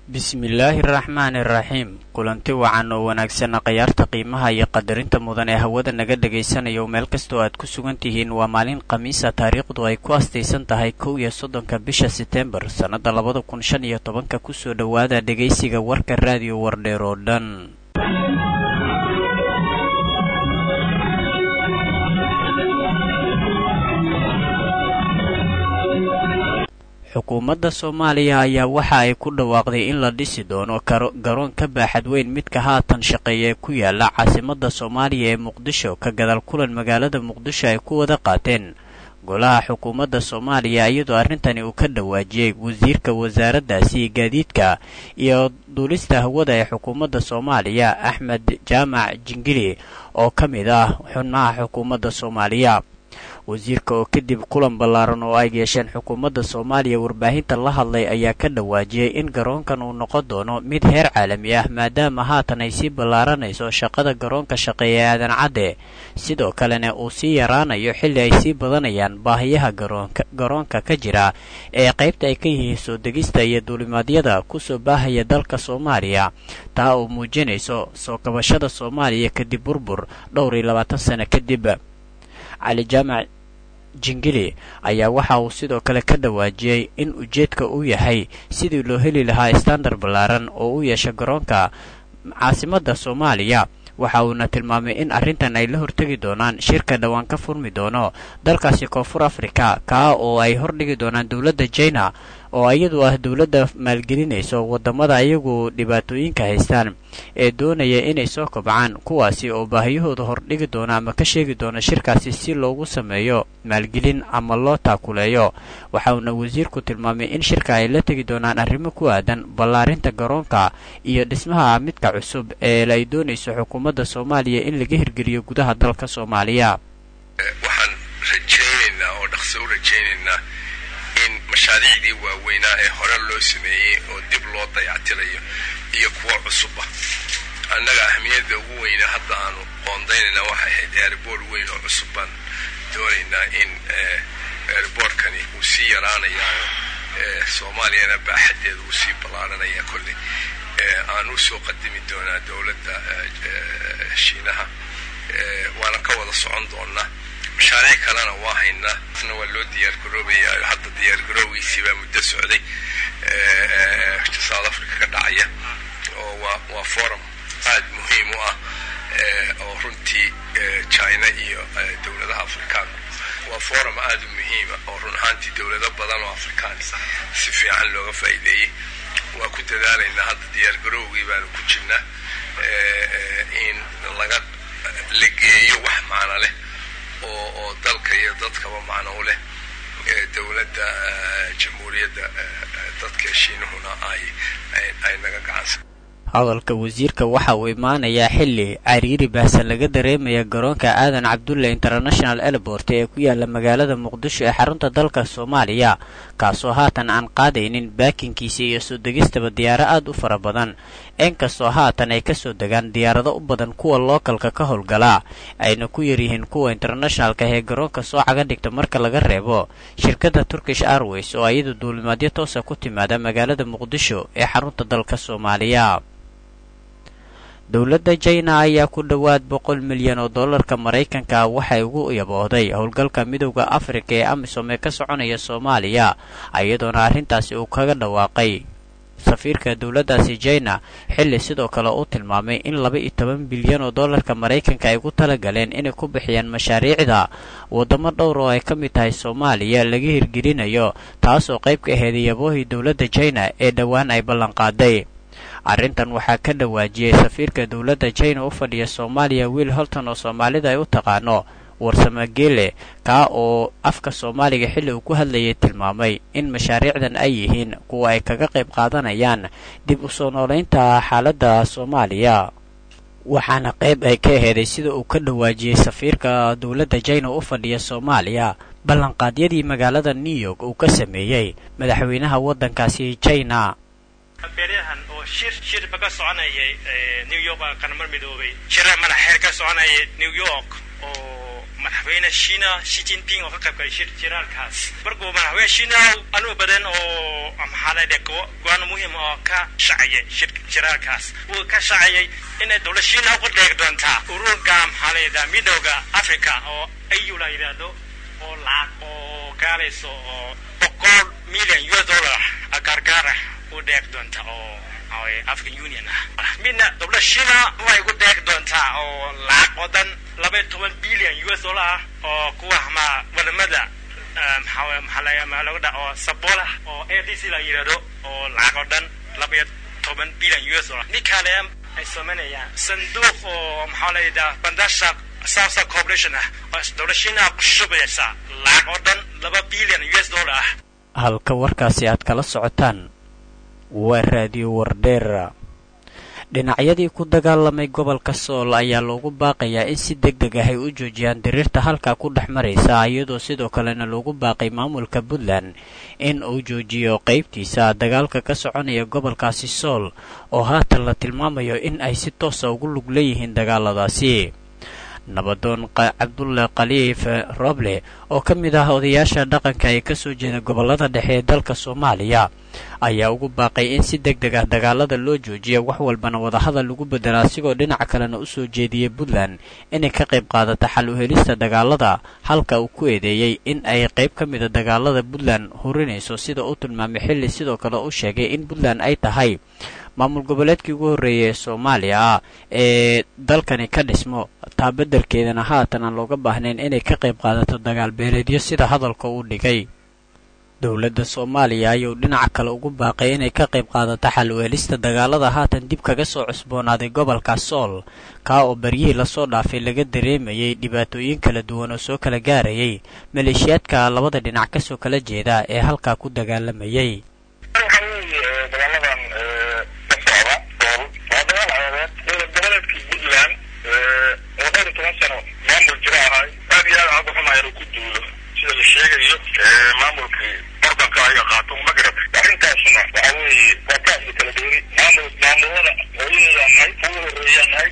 bismillaahi araxmaani iraxiim kulanti wacan oo wanaagsanna khayaarta qiimaha iyo qadarinta mudan ee hawada naga dhagaysanayo meel kastoo aad ku sugan tihiin waa maalin khamiisa taariikhdu ay ku astaysan tahay kow iyo soddonka bisha setembar sannadda labada kun shan iyo tobanka kusoo dhowaada dhegaysiga warka raadiyo wardheer oo dhan xukuumadda soomaaliya ayaa waxa ay ku dhawaaqday in la dhisi doono garoon ka baaxad weyn midka haatan shaqeeya ee ku yaala caasimadda soomaaliya ee muqdisho ka gadaal kulan magaalada muqdisho ay ku wada qaateen golaha xukuumadda soomaaliya iyadoo arrintani uu ka dhawaajiyey wasiirka wasaaraddaasi gaadiidka iyo duulista hawada ee xukuumadda soomaaliya axmed jaamac jingili oo ka mid ah xubnaha xukuumadda soomaaliya wasiirka oo kadib kulan ballaaran oo ay yeesheen xukuumadda soomaaliya warbaahinta la hadlay ayaa ka dhawaajiyey in garoonkan uu noqon doono mid heer caalami ah maadaama haatan ay sii ballaaranayso shaqada garoonka shaqeeya aadan cadde sidoo kalena uu sii yaraanayo xilli ay sii badanayaan baahiyaha garoonka ka jira ee qaybta ay ka yihiin soo degista iyo duulimaadyada kusoo baahaya dalka soomaaliya taa oo muujinayso soo kabashada soomaaliya kadib burbur dhowr iyo labaatan sano kadib cali jaamac jingili ayaa waxa uu sidoo kale ka dhawaajiyey in ujeedka uu yahay sidii loo heli lahaa standard ballaaran oo u yeesha garoonka caasimadda soomaaliya waxa uuna tilmaamay in arrintan ay la hortegi doonaan shirka dhowaan ka furmi doono dalkaasi koonfur afrika kaa oo ay hordhigi doonaan dowladda jina oo iyadu ah dowladda maalgelinayso waddamada ayagu dhibaatooyinka haystaan ee doonaya inay soo kobcaan kuwaasi oo baahiyahooda hordhigi doona ama ka sheegi doona shirkaasi si loogu sameeyo maalgelin ama loo taakuleeyo waxa uuna wasiirku tilmaamay in shirka ay la tegi doonaan arrimo ku aadan ballaarinta garoonka iyo dhismaha midka cusub ee ay doonayso xukuumadda soomaaliya in laga hirgeliyo gudaha dalka soomaaliya waxaan rajaynaynaa oo dhaqso u rajaynaynaa in mashaariicdii waaweynaa ee hore loo sameeyey oo dib loo dayactirayo iyo kuwo cusubba annaga ahmiyadda ugu weyna hadda aanu qoondaynayna waxay ahayd airboort weyn oo cusub baan doonaynaa in airboortkani uu sii yaraanayaa soomaaliyana baaxaddeeda uu sii ballaaranaya kolley aan u soo qadimi doonaa dowladda shiinaha waana ka wada socon doonaa mashaariic kalena waa haynaa na waa loo diyaargaroobaya hadda diyaargaroogiisii baa muddo socday south africa ka dhacaya oo waa waa forum aad muhiim u ah oo runtii china iyo dowladaha afrikaanku waa forum aad u muhiima oo run ahaantii dowlado badan oo afrikaan si fiican looga faa'iideeyey waa ku dadaalaynaa hadda diyaargaroogii baanu ku jirnaa in laga la geeyo wax macno leh oo oo dalka iyo dadkaba macno u leh dowladda jamhuuriyadda dadka shiinuhuna ay ay naga gacansan hadalka wasiirka waxa uu imaanayaa xilli cariiri baahsan laga dareemaya garoonka aadan cabdulle international airport ee ku yaala magaalada muqdisho ee xarunta dalka soomaaliya kaasoo haatan aan qaadaynin baakinkiisa iyo soo degistaba diyaaro aad u fara badan inkastoo haatan ay kasoo degaan diyaarado u badan kuwa lookalka ka howlgala ayna ku yaryihiin kuwa internationalka ee garoonka soo caga dhigta marka laga reebo shirkadda turkish airways oo iyadu duulimaadyo toosa ku timaada magaalada muqdisho ee xarunta dalka soomaaliya dowladda jina ayaa ku dhowaad boqol milyan oo dollarka maraykanka waxay ugu yaboohday howlgalka midowda afrika ee amisom ee ka soconaya soomaaliya iyadoona arrintaasi uu kaga dhawaaqay safiirka dowladdaasi jina xilli sidoo kale uu tilmaamay in laba iyo toban bilyan oo dollarka maraykanka ay ku talagaleen inay ku bixiyaan mashaariicda waddamo dhowr oo ay ka mid tahay soomaaliya laga hirgelinayo taasoo qayb ka aheyd yaboohii dowladda jina ee dhowaan ay ballanqaaday arrintan waxaa ka dhawaajiyey safiirka dowladda jina u fadhiya soomaaliya wiil holton oo soomaalida ay u taqaano warsamageele kaa oo afka soomaaliga xilli uu ku hadlayay tilmaamay in mashaariicdan ay yihiin kuwa ay kaga qayb qaadanayaan dib u soo noolaynta xaaladda soomaaliya waxaana qayb ay ka aheeday sida uu ka dhawaajiyey safiirka dowladda jina u fadhiya soomaaliya ballanqaadyadii magaalada new york uu ka sameeyey madaxweynaha waddankaasi jina beeryahan oo shir shirba ka soconayay new york qaramar midoobay shira madaxeer ka soconayay new york oo madaxweyne shiina shi jinping oo ka qayb galay shir jiraalkaas markuu madaxweyne shiina anuu badan oo maxaa la dhe go-aan muhiim oo ka shacayay shir jiraalkaas uu ka shacayay inay dowlad shiina ku dheeg doontaa ururka maxaa la yidhaha midowda africa oo au la yidhaahdo oo lacag oo gaalayso oo boqol milyan u s dollar gargaar ah u dheeg doonta oo african union ah midna dowlad shiina waxay ku deeq doontaa oo lacag oo dhan laba iyo toban billion u s dollar ah oo kuwa ma wadamada maxaa maxaa lagu dha oo sabool ah oo a d c la yidhahdo oo lacag oo dhan laba iyo toban billion u s dollar nin kale ay samaynayaan sanduuq oo maxaa la yidhaha bandasha south corporation ah oo dowlad shiina ku shubaysa lacag oo dhan laba billion u s dollar ah halka warkaasi aad kala socotaan waa raadiyo wardheera dhinacyadii ku dagaalamay gobolka sool ayaa loogu baaqayaa in si deg deg ah ay u joojiyaan diriirta halkaa ku dhex maraysa iyadoo sidoo kalena loogu baaqay maamulka puntland in uu joojiyo qaybtiisa dagaalka ka soconaya gobolkaasi sool oo haatan la tilmaamayo in ay si toosa ugu lug leeyihiin dagaaladaasi nabadoon cabdulle khaliif roble oo ka mid ah odayaasha dhaqanka ee kasoo jeeda gobolada dhexe ee dalka soomaaliya ayaa ugu baaqay in si deg deg ah dagaalada loo joojiya wax walbana wadahadal lagu bedela asigoo dhinaca kalena usoo jeediyey puntland inay ka qayb qaadata xal u helista dagaalada halka uu ku eedeeyey in ay qayb ka mida dagaalada puntland hurinayso sida uu tilmaamay xilli sidoo kale u sheegay in puntland ay tahay maamul goboleedkii ugu horreeyay ee soomaaliya ee dalkani ka dhismo taa beddelkeedana haatan aan looga baahnayn inay ka qayb qaadato dagaal beeleedyo sida hadalka uu dhigay dowladda soomaaliya ayuu dhinaca kale ugu baaqay inay ka qayb qaadato xal u helista dagaalada haatan dib kaga soo cusboonaaday gobolka sool kaa oo baryihii lasoo dhaafay laga dareemayay dhibaatooyin kala duwan oo soo kala gaarayay maleeshiyaadka labada dhinac kasoo kala jeeda ee halkaa ku dagaalamayay sheegayo maamulkii ordanka ayaga qaato magrab arrintaasna waxa weeye waa kaasla kala dooni maamul maamulada hooyadeeda nahay kugu horeeyaan nahay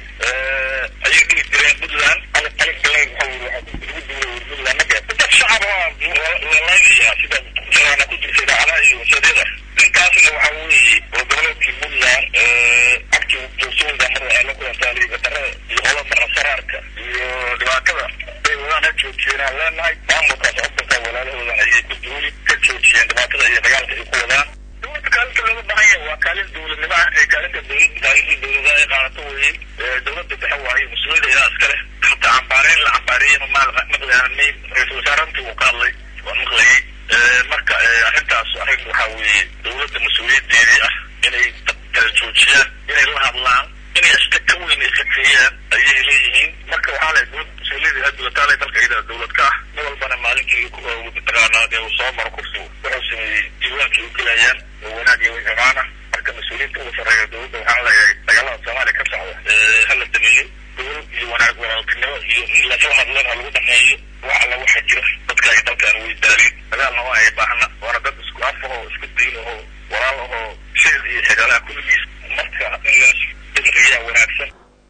ayay dhihi jireen puntland alig alig galeen waxa weye waxa lagu duulay puntland magrab dad shacab lalaynaya sida jaraana ku jirta idaacadaha iyo wasadyada ninkaasna waxa weeye oo goboleedkii puntland agti joogtooyinka mar waxay la kulantaa liigadarada iyo qolada saraarka iyo dhibaatada bay wadaan ha joojiyeenaan leenahay maamulkaas ordanka walaalahoodan ayay ku duuli ka joojiyeen dhibaatada iyo dagaalka ay ku wadaan dowladda kaalinta looga baahan yahay waa kaalin dowladnimo ah ee kaalinta dowladda kaalintii dowladaha ay qaadato weeye dowladda dhexe waaye mas-uuliyadda iyaa iskale hataa cambaareyn la cambaareeyey ma maqlaanay ra-iisul wasaarantii uu ka hadlay waan maqlayay marka arrintaas arrin waxaa weeye dowladda mas-uuliyadeedii ah inay kala joojiyaan inay la hadlaan inay iska ka weyn iskakeeyaan ayay leeyihiin marka waxaa leh dowlad mas-uuliyadii addulataalay dalka iyada dowlad ka ah ma walbana maalinkii mataqaanaa dee uu soo maro kursi wuxuu sameeyey diiwaankii u gelayaan oo wanaag iyo xumaan ah marka mas-uuliyiinta ugu sarreeya dowladda waxaa leeyahay dagaalada soomaaliya ka socda hala dameeyo dowlad iyo wanaag walaaltinimo iyo in lasla hadlan ha lagu dhameeyo wax alla waxa jira dadka ay dalkan way daaliin dagaalna waa ay baahna waana dad isku af ahoo isku diin ahoo walaal ahoo shil iyo xigaalaha kulligiis marka in laas riyaa wanaagsan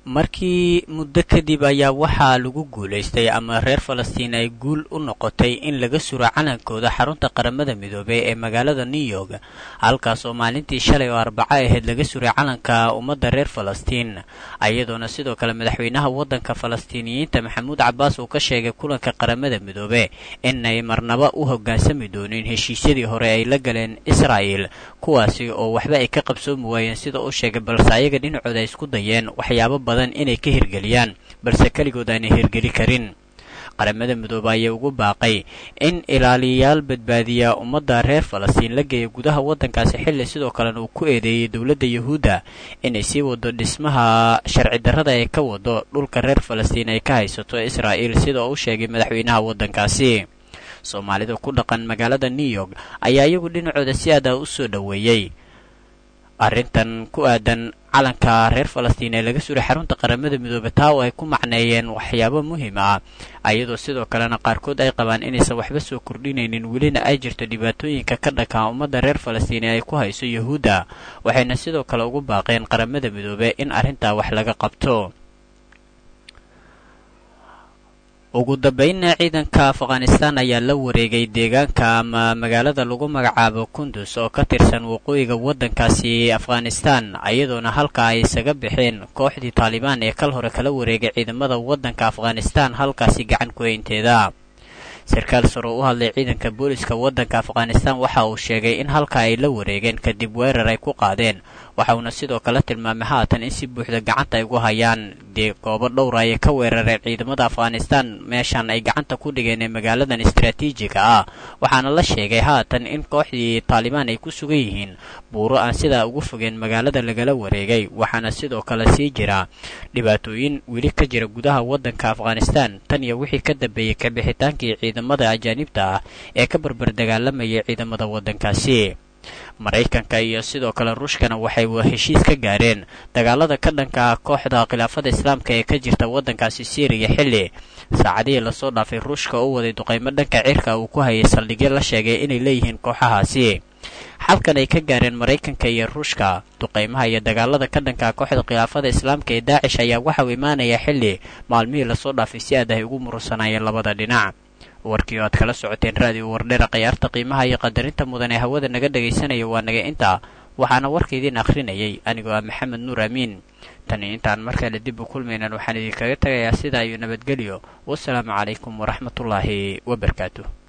markii muddo kadib ayaa waxaa lagu guulaystay ama reer falastiin ay guul u noqotay in laga suro calankooda xarunta qaramada midoobey ee magaalada new york halkaas oo maalintii shalay oo arbaco ahayd laga suray calanka ummadda reer falastiin iyadoona sidoo kale madaxweynaha waddanka falastiiniyiinta maxamuud cabbaas uu ka sheegay kulanka qaramada midoobe inay marnaba u hoggaansami doonin heshiisyadii hore ay la galeen israa'el kuwaasi oo waxba ay ka qabsoomi waayeen sida uu sheegay balse ayaga dhinacooda ay isku dayeen waxyaabo badan inay ka hirgeliyaan balse keligood aanay hirgeli karin qaramada midoobe ayaa ugu baaqay in ilaaliyayaal badbaadiya ummadda reer falastiin la geeya gudaha waddankaasi xilli sidoo kalena uu ku eedeeyey dowladda yuhuudda inay sii wado dhismaha sharci darrada ay ka wado dhulka reer falastiin ay ka haysato israa'il sida uu sheegay madaxweynaha waddankaasi soomaalida ku dhaqan magaalada new york ayaa iyagu dhinacooda si aada u soo dhoweeyey arrintan ku aadan calanka reer falastiin ee laga suray xarunta qaramada midoobe taa oo ay ku macneeyeen waxyaabo muhiim ah iyadoo sidoo kalena qaarkood ay qabaan inaysan waxba soo kordhinaynin welina ay jirto dhibaatooyinka ka dhakaa ummadda reer falastiin ee ay ku hayso yuhuudda waxayna sidoo kale ugu baaqeen qaramada midoobe in arrintaa wax laga qabto ugu dambeynna ciidanka afghanistan ayaa la wareegay deegaanka ama magaalada lagu magacaabo kundus oo ka tirsan waqooyiga waddankaasi afghanistan iyadoona halka ay isaga baxeen kooxdii taalibaan ee kal hore kala wareegay ciidamada waddanka afghanistan halkaasi gacan ku-haynteeda sarkaal sare oo u hadlay ciidanka booliska waddanka afghanistan waxa uu sheegay in halka ay la wareegeen kadib weerar ay ku qaadeen waxauna sidoo kale tilmaamay haatan in si buuxda gacanta ay ugu hayaan dee goobo dhowra ayay ka weerareen ciidamada afghanistan meeshan ay gacanta ku dhigeen ee magaaladan istaraatiijiga ah waxaana la sheegay haatan in kooxdii taalibaan ay ku sugan yihiin buuro aan sidaa ugu fogeen magaalada lagala wareegay waxaana sidoo kale sii jira dhibaatooyin weli ka jira gudaha waddanka afghanistan tan iyo wixii ka dambeeyey kabixitaankii ciidamada ajaanibta ah ee ka barbar dagaalamayay ciidamada waddankaasi maraykanka iyo sidoo kale ruushkana waxay heshiis ka gaareen dagaalada ka dhanka ah kooxda khilaafada islaamka ee ka jirta waddankaasi syriya xilli saacadihii lasoo dhaafay ruushka u waday duqaymo dhanka cirka uu ku hayay saldhigyo la sheegay inay leeyihiin kooxahaasi xalkan ay ka gaareen maraykanka iyo ruushka duqaymaha iyo dagaalada ka dhanka kooxda khilaafada islaamka ee daacish ayaa waxauu imaanaya xilli maalmihii lasoo dhaafay si aad ay ugu murursanaayeen labada dhinac warkii oo aad kala socoteen raadiyo wardheera khayaarta qiimaha iyo qadarinta mudan ee hawada naga dhegaysanaya waa naga intaa waxaana warka idiin akhrinayay anigoo ah maxamed nuur amiin tani intaan markale dib u kulmaynan waxaan idinkaga tegayaa sidaa iyo nabadgelyo wasalaamu calaykum waraxmatullaahi wabarakaatu